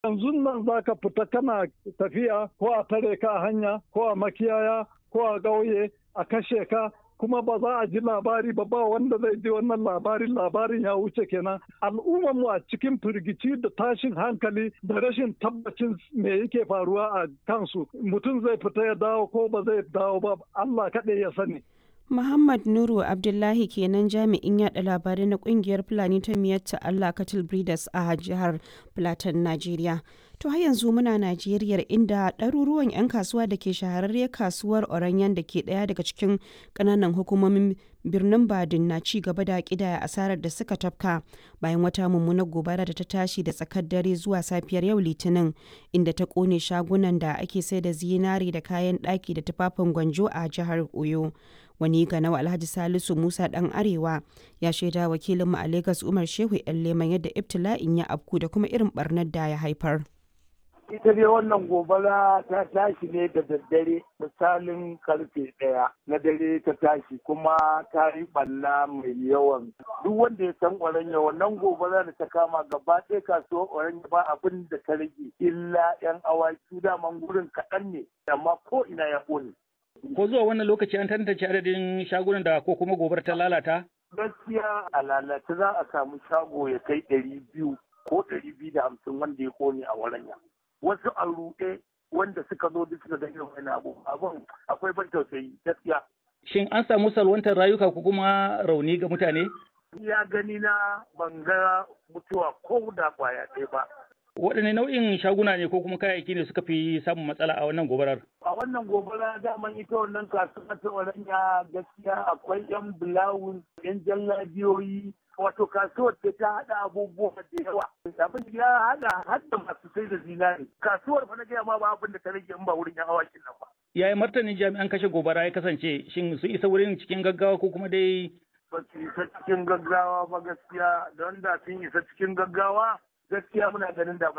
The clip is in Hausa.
yanzu nan za ka fita kana tafiya ko a tare ka a hanya ko a makiyaya ko a ƙauye a kashe ka kuma ba za a ji labari ba ba wanda zai ji wannan labarin labarin ya wuce kenan al'ummar mu a cikin firgici da tashin hankali da rashin tabbacin me yake faruwa a kansu mutum zai fita ya dawo ko ba zai dawo ba Allah kaɗai ya sani Muhammad Nuru Abdullahi kenan jami'in yada labarai na kungiyar Fulani ta miyatta Allah Cattle Breeders a jihar Plateau, Najeriya. To har yanzu muna Najeriya inda ɗaruruwan 'yan kasuwa da ke shahararriyar kasuwar Oranyan da ke ɗaya daga cikin ƙananan hukumomin birnin Badin na ci gaba da ƙidaya asarar da suka tafka bayan wata mummunar gobara da ta tashi da tsakar dare zuwa safiyar yau Litinin inda ta ƙone shagunan da ake sai da zinari da kayan ɗaki da tufafin gwanjo a jihar Oyo. wani ganawa alhaji salisu musa dan arewa ya shaida wakilinmu a lagos umar shehu yan leman yadda ibtila'in ya afku da kuma irin barnar da ya haifar ita dai wannan gobara ta tashi ne da daddare misalin karfe ɗaya na dare ta tashi kuma ta yi ɓalla mai yawan duk wanda ya san oranya wannan gobara da ta kama gaba ɗaya kasuwar oranya ba abin da ta rage illa yan awaki daman gurin kaɗan ne amma ko ina ya ƙone Ko zuwa wannan lokaci an tantance adadin shagunan da ko kuma gobar ta lalata? Gaskiya a lalata za a samu shago ya kai ɗari biyu ko ɗari biyu da hamsin wanda ya kone a waranya. Wasu a ruɗe wanda suka zo duk suka ga irin wani abu abun akwai ban tausayi gaskiya. Shin an samu salwantar rayuka ko kuma rauni ga mutane? Ya gani na ban ga mutuwa ko da kwaya ɗaya ba. waɗanne nau'in shaguna ne ko kuma kayayyaki ne suka fi samun matsala a wannan gobarar? A wannan gobara daman ita wannan kasuwa ta Oranya gaskiya akwai 'yan bulawun, 'yan jallabiyoyi, wato kasuwar da ta haɗa abubuwa da yawa. Abin ya haɗa hadda masu sai da zinari. Kasuwar fa na gaya ma ba abin da ta rage in ba wurin 'yan awakin nan ba. Yaya martanin jami'an kashe gobara ya kasance shin su isa wurin cikin gaggawa ko kuma dai ba su isa cikin gaggawa ba gaskiya don da sun isa cikin gaggawa gaskiya muna ganin da